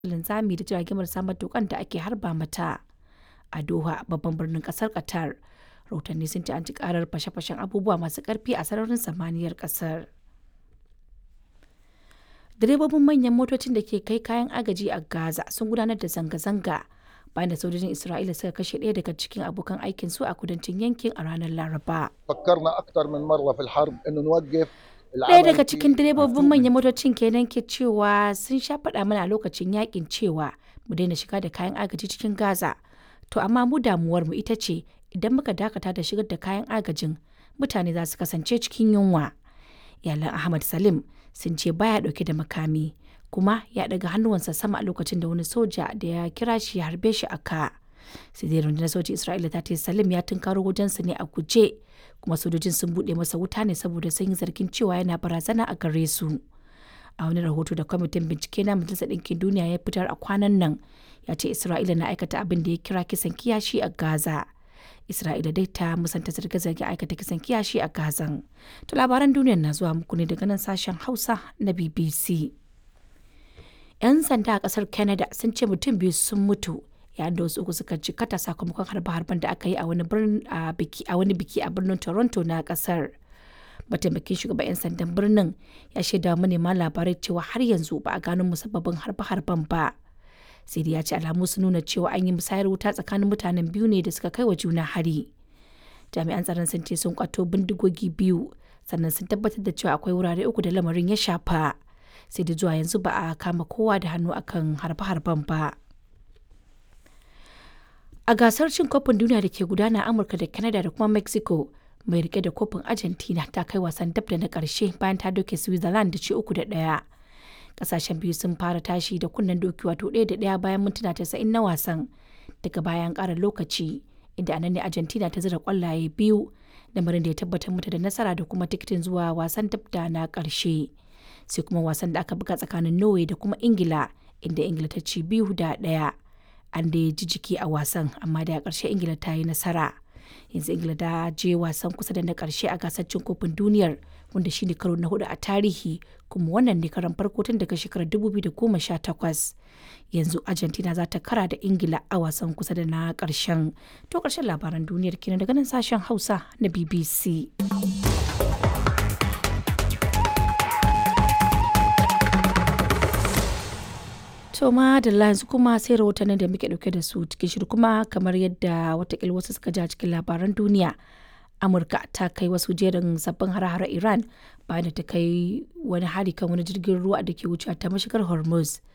linzami da jirage marasa matukan da ake harba mata. A Doha, babban birnin kasar Qatar, rahotanni sun ce an ji karar fashe-fashen abubuwa masu karfi a sararin samaniyar kasar. Direbobin manyan motocin da ke kai kayan agaji a Gaza sun gudanar da zanga-zanga bayan da sojojin Isra'ila suka kashe ɗaya daga cikin abokan aikinsu a kudancin yankin a ranar Laraba. فكرنا اكثر من مره في الحرب انه نوقف Ɗaya daga cikin direbobin manyan motocin kenan ke cewa sun sha faɗa mana a lokacin yakin cewa mu daina shiga da kayan agaji cikin Gaza. To amma mu damuwar mu ita ce idan muka dakata da shigar da kayan agajin mutane za su kasance cikin yunwa. Iyalan Ahmad Salim sun ce baya ɗauke da makami kuma ya ɗaga hannuwansa sama a lokacin da wani soja da ya kira shi ya harbe shi a ka. sai dai rundunar sojin Isra'ila ta ce Salim ya tunkaro wajensa ne a guje kuma sojojin sun buɗe masa wuta ne saboda sun yi zargin cewa yana barazana a gare su. A wani rahoto da kwamitin bincike na Majalisar Ɗinkin Duniya ya fitar a kwanan nan ya ce Isra'ila na aikata abin da ya kira kisan kiyashi a Gaza. Isra'ila dai ta musanta zarge-zarge aikata kisan kiyashi a Gazan. To labaran duniyar na zuwa muku ne daga nan sashen Hausa na BBC. 'Yan sanda a ƙasar Canada sun ce mutum biyu sun mutu yayin da wasu uku suka jikkata sakamakon harbe-harben da aka yi a wani biki a birnin Toronto na kasar. Mataimakin shugaban 'yan sandan birnin ya shaida manema labarai cewa har yanzu ba a gano musabbabin harbe-harben ba. Sai dai ya ce alamu sun nuna cewa an yi musayar wuta tsakanin mutanen biyu ne da suka kai wa juna hari. Jami'an tsaron sun ce sun kwato bindigogi biyu sannan sun tabbatar da cewa akwai wurare uku da lamarin ya shafa. Sai da zuwa yanzu ba a kama kowa da hannu akan harbe-harben ba. A gasar cin kofin duniya da ke gudana a Amurka da Canada da kuma Mexico, mai rike da kofin Argentina ta kai wasan dab da na ƙarshe bayan ta doke Switzerland da ci uku da ɗaya. Ƙasashen biyu sun fara tashi da kunnen doki wato ɗaya da ɗaya bayan mintuna tasa'in na wasan daga bayan ƙara lokaci inda anan ne Argentina ta zira ƙwallaye biyu lamarin da ya tabbatar mata da nasara da kuma tikitin zuwa wasan dab da na ƙarshe. Sai kuma wasan da aka buga tsakanin Norway da kuma Ingila inda Ingila ta ci biyu da ɗaya. an da ji jiki a wasan amma da a ƙarshe ingila ta yi nasara yanzu ingila ta je wasan kusa da na ƙarshe a gasar cin kofin duniyar wanda shine karo na hudu a tarihi kuma wannan ne karan farko tun daga shekarar 2018 yanzu argentina za ta kara da ingila a wasan kusa da na ƙarshen to ƙarshen labaran duniyar kenan daga nan sashen hausa na bbc To ma da yanzu kuma sai rahotannin da muke dauke da su cikin shiru kuma kamar yadda watakila wasu suka ja cikin labaran duniya. Amurka ta kai wasu jerin sabbin hare-hare Iran bayan da ta kai wani hari kan wani jirgin ruwa da ke wuce ta mashigar Hormuz.